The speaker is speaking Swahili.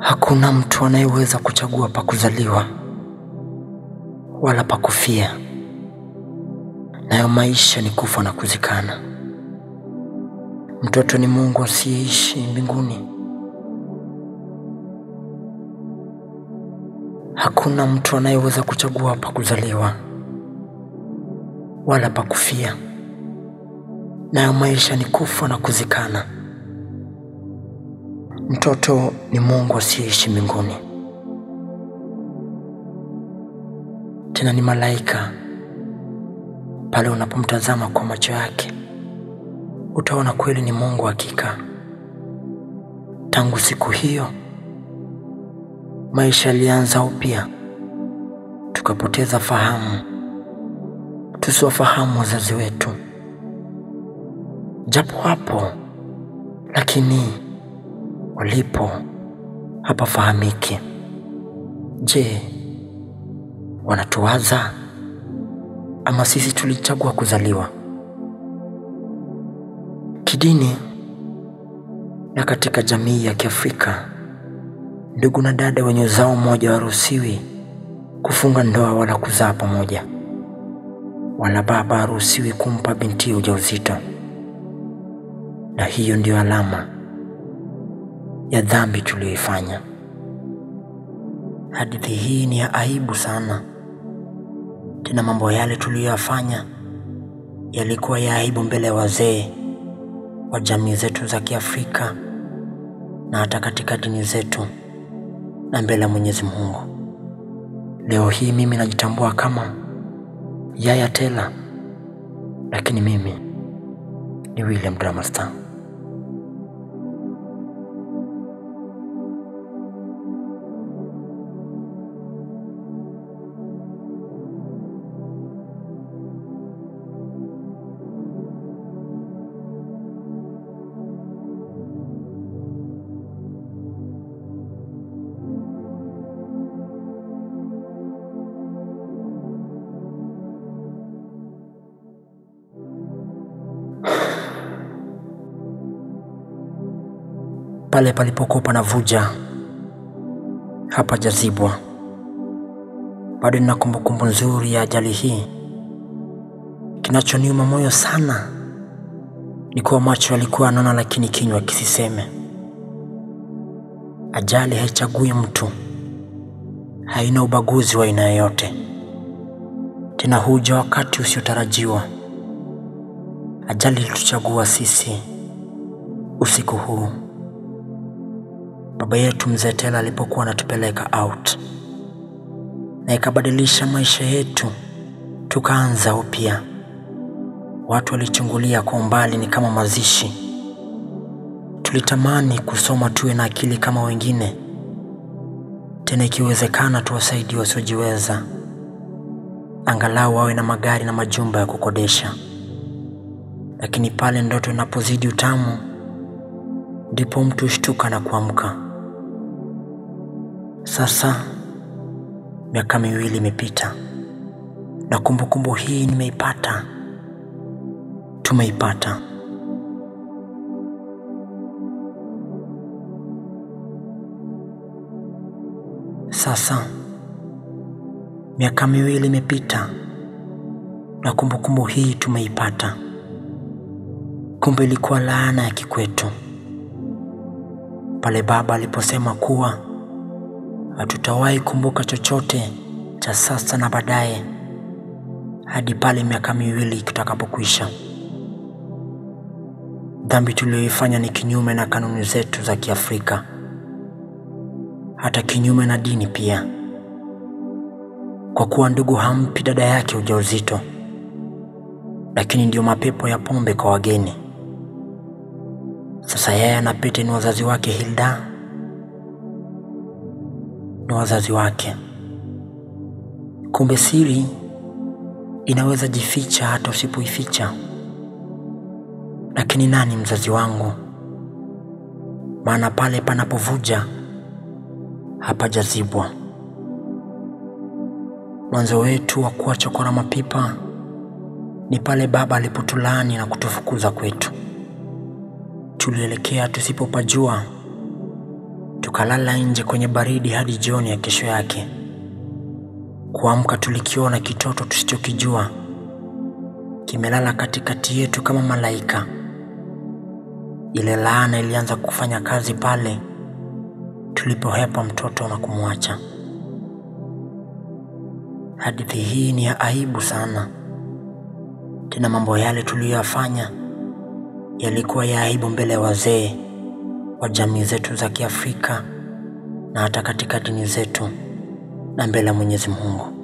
Hakuna mtu anayeweza kuchagua pa kuzaliwa wala pa kufia, nayo maisha ni kufa na kuzikana. Mtoto ni Mungu asiyeishi mbinguni. Hakuna mtu anayeweza kuchagua pa kuzaliwa wala pa kufia, nayo maisha ni kufa na kuzikana. Mtoto ni Mungu asiyeishi mbinguni, tena ni malaika. Pale unapomtazama kwa macho yake, utaona kweli ni Mungu hakika. Tangu siku hiyo maisha yalianza upya, tukapoteza fahamu, tusiwafahamu wazazi wetu, japo hapo, lakini walipo hapafahamiki. Je, wanatuwaza ama sisi tulichagua kuzaliwa? Kidini na katika jamii ya Kiafrika, ndugu na dada wenye uzao mmoja hawaruhusiwi kufunga ndoa wala kuzaa pamoja, wala baba haruhusiwi kumpa binti ujauzito, na hiyo ndiyo alama ya dhambi tuliyoifanya. Hadithi hii ni ya aibu sana, tena mambo yale tuliyoyafanya yalikuwa ya aibu mbele ya wazee wa jamii zetu za Kiafrika na hata katika dini zetu na mbele ya Mwenyezi Mungu. Leo hii mimi najitambua kama Yaya Tela, lakini mimi ni William Drama Star. Pale palipokuwa panavuja hapajazibwa. Bado nina kumbukumbu nzuri ya ajali hii. Kinachoniuma moyo sana ni kuwa macho yalikuwa yanaona, lakini kinywa kisiseme. Ajali haichagui mtu, haina ubaguzi wa aina yoyote, tena huja wakati usiotarajiwa. Ajali ilituchagua sisi usiku huu. Baba yetu mzee Tela alipokuwa anatupeleka out, na ikabadilisha maisha yetu, tukaanza upya. Watu walichungulia kwa umbali, ni kama mazishi. Tulitamani kusoma tuwe na akili kama wengine, tena ikiwezekana tuwasaidie wasiojiweza, angalau wawe na magari na majumba ya kukodesha. Lakini pale ndoto inapozidi utamu, ndipo mtu hushtuka na kuamka. Sasa miaka miwili imepita na kumbukumbu hii nimeipata, tumeipata. Sasa miaka miwili imepita na kumbukumbu hii tumeipata. Kumbe ilikuwa laana ya kikwetu pale baba aliposema kuwa hatutawahi kumbuka chochote cha sasa na baadaye hadi pale miaka miwili kitakapokwisha. Dhambi tuliyoifanya ni kinyume na kanuni zetu za Kiafrika, hata kinyume na dini pia, kwa kuwa ndugu hampi dada yake ujauzito, lakini ndiyo mapepo ya pombe kwa wageni. Sasa yeye na Pete ni wazazi wake, Hilda ni wazazi wake. Kumbe siri inaweza jificha hata usipoificha. Lakini nani mzazi wangu? Maana pale panapovuja hapajazibwa. Mwanzo wetu wa kuwa chokora mapipa ni pale baba alipotulaani na kutufukuza kwetu. Tulielekea tusipopajua, tukalala nje kwenye baridi hadi jioni ya kesho yake. Kuamka tulikiona kitoto tusichokijua kimelala katikati yetu kama malaika. Ile laana ilianza kufanya kazi pale tulipohepa mtoto na kumwacha. Hadithi hii ni ya aibu sana, tena mambo yale tuliyoyafanya yalikuwa ya aibu mbele ya wazee wa jamii zetu za Kiafrika na hata katika dini zetu na mbele ya Mwenyezi Mungu.